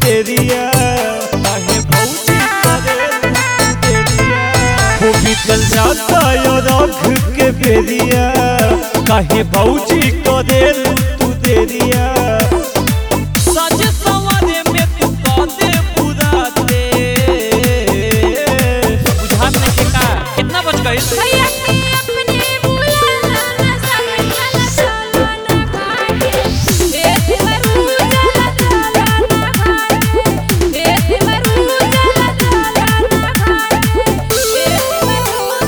देरिया काहे भौजी करेलू तू देरिया हो बीतल जाता यो रख के बेरिया काहे भौजी करेलू तू देरिया सज सवारे में तू कादे बुराते बुझा में के का कितना बच गई भैया के अपने बुलाना ना समझला चला ना घाटे ए देवरू चला चला ना घाटे ए देवरू चला चला ना घाटे ए देवरू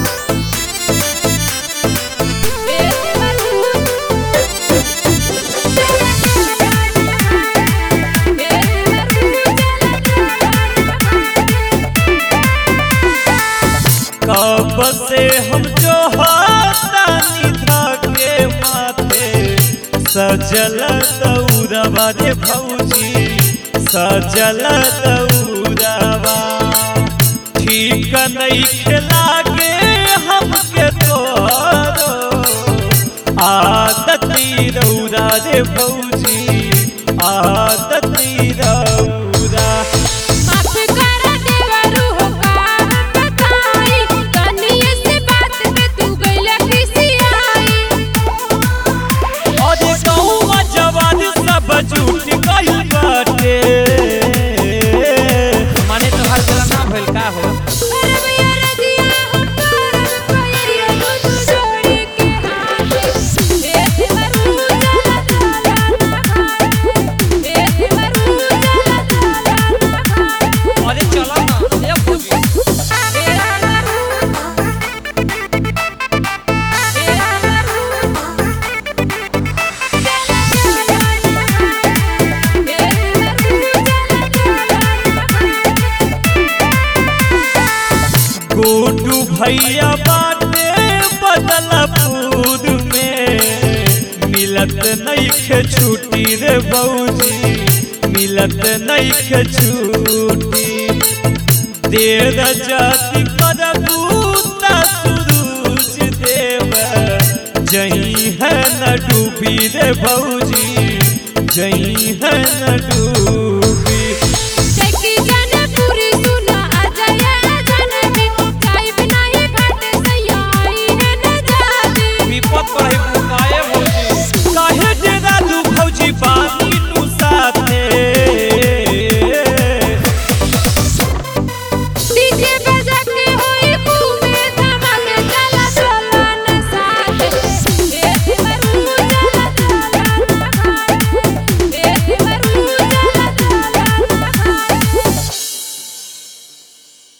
ए देवरू कब से हम जो हाथानी धाके माथे सजल दौरवा रे भौजी सजल दौरवा ठीक नहीं खिलागे हमके तोरो आदती रौरा रे भौजी आदती रौरा माफ करा देवरू हो काम बताई कनिए से बात पे तू गइला किसी आई अरे गौवा जवान सब झूठ गइल बाटे माने तोहार गला ना भइल का हो अरे भैया रजिया हम करब कइरिया तू जोड़ी के हाथ ए देवरू चला चला ना घाटे ए देवरू चला चला ना घाटे अरे चला ना ए भौजी ए देवरू ए देवरू गुड्डू भैया बाटे बदलपुर में मिलत नइखे छुट्टी रे भौजी मिलत नइखे छुट्टी देर जाति करबूता सुरूज देव जही है न डूबी रे भौजी जही है न डूबी